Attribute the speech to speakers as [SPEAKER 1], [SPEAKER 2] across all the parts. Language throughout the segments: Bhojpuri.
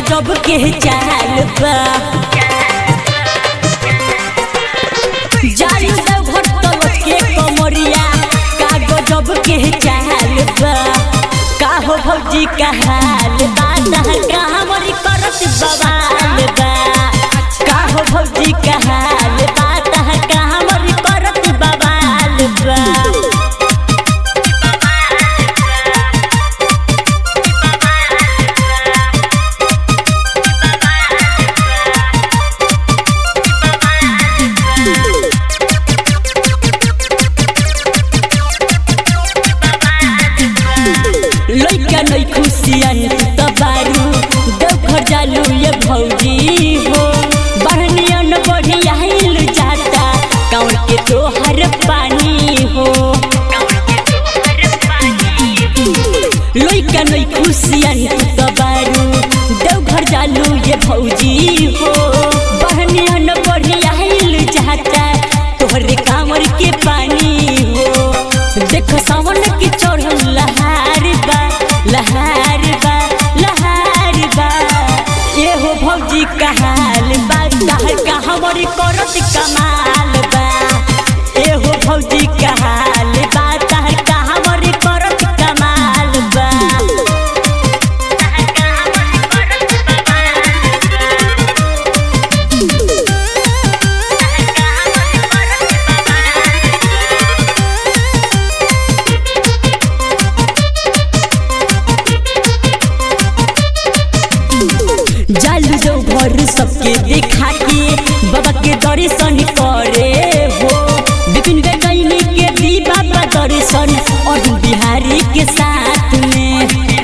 [SPEAKER 1] गजब के चाल बा जालू देव घर तलत के कमरिया का गजब के चाल बा का हो भौजी का हाल बा का हमरी करत बवाल बा का हो भौजी का हाल बा का हमरी करत बवाल बा लइका नै खुशियन त बारू देवघर जालू ये भौजी हो बहनियन बढ़िया हिल जाता कौन के तोहर पानी हो लइका नै खुशियन त बारू देवघर जालू ये भौजी हो बहनियन बढ़िया हिल जाता तोहरे कांवर के पानी हो देख सावन के चढ़ल लहार बा लहार बा लहार बा ये हो भौजी का हाल बा तहर का हमरी करत कमाल बा ये हो भौजी का हाल बा तहर का हमरी करत कमाल बा जालू जो घर सबके देखा के बाबा के दर्शन करे हो विपिन गैनी के दी बाबा दर्शन और बिहारी के साथ में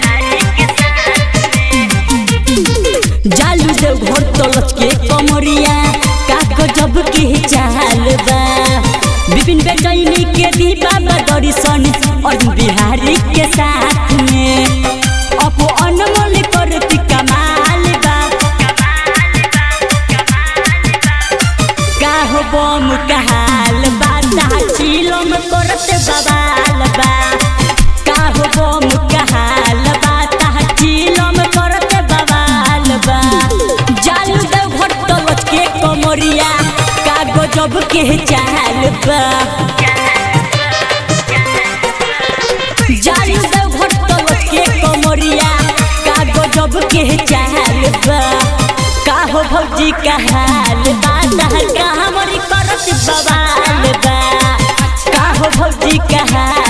[SPEAKER 1] जालू जो घर तलत के कमरिया का गजब के चाल बा विपिन गैनी के दी बाबा दर्शन और बिहारी के साथ में अपो अनमोल करती कमाल बा काहो बम कहाल बाता चिलम करत बवाल बा काहो बम कहाल बाता चिलम करत बवाल बा जालू देव घर तलत के कमरिया का गजब के चाल बा जालू देव घर तलत के कमरिया का गजब के चाल बा का हो भौजी का हाल बा का हमरी करत बवाल बा का हो भौजी का हाल